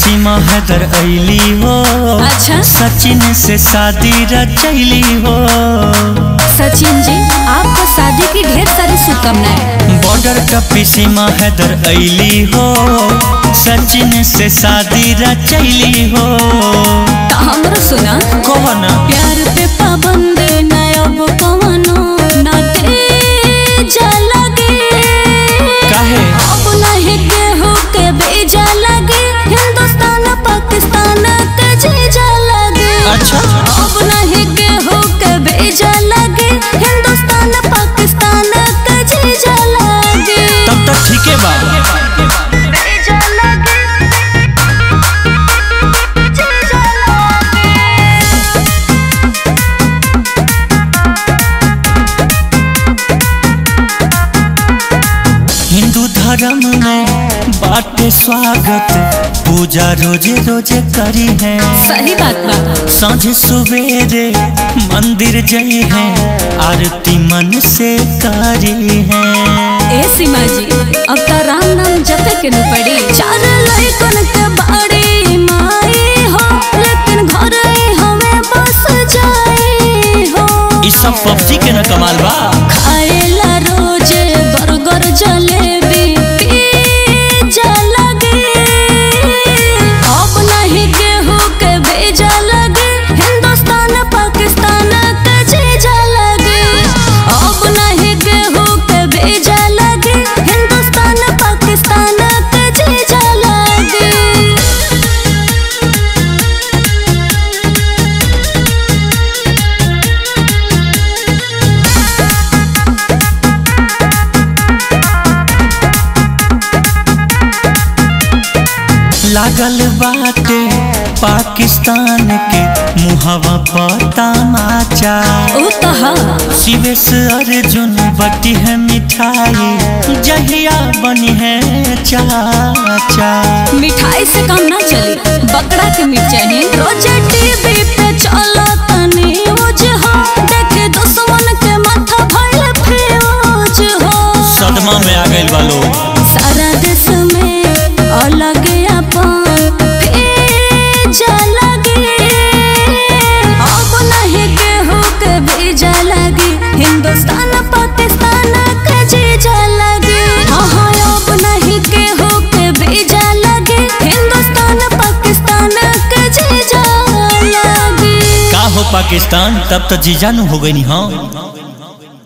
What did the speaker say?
सीमा हैदर अली हो अच्छा सचिन से शादी रचैली हो सचिन जी आपको शादी की ढेर सारी शुभकामनाएं बॉर्डर का सीमा हैदर अली हो सचिन से शादी रचैली हो तो हमरो सुना कौन प्यार पे पाबंदी न अब कवनो ना तेजा लगे काहे अब नहीं केहू के बेजा लगे हिंदुस्तान पाकिस्तान के जीजा लगे अच्छा अब नहीं केहू के बेजा लगे हिंदुस्तान पाकिस्तान के जीजा लगे तब तक ठीक है बा बेजा लगे जीजा लगे हिंदू धर्म में बाटे स्वागत पूजा रोजे रोजे करी है सही बात बा सांझ सवेरे मंदिर जई है आरती मन से करी है ए सीमा जी अब तो राम नाम जपे के न पड़ी चार लड़कन के बाड़ी माई हो लेकिन घर ही हमें बस जाए हो इस सब पबजी के न कमाल बा खाएला रोज बर्गर जलेबी पिज्जा लगे अब नहीं गेहूं के भेजा लगे हिंदुस्तान पाकिस्तान के जीजा लगे अब नहीं गेहूं के भेजा लगे हिंदुस्तान पाकिस्तान के जीजा लगे लागल बाटे पाकिस्तान के मुहवा पर तमाचा ओ कहा शिवेश अर्जुन बटी है मिठाई जहिया बनी है चाचा मिठाई से काम ना चली बकरा के मीट चाहिए रोज टीवी पे चलो तनी न्यूज हो देखे दुश्मन के माथा भइल फ्यूज हो सदमा में आ गइल बा लोग सारा देश में अलग अपन भेजा लगे अब नहीं केहू के भेजा लगे हिंदुस्तान पाकिस्तान के जीजा लगे हाँ हाँ अब नहीं केहू के भेजा लगे हिंदुस्तान पाकिस्तान के जीजा लगे का हो पाकिस्तान तब तो जीजानु हो गई हाँ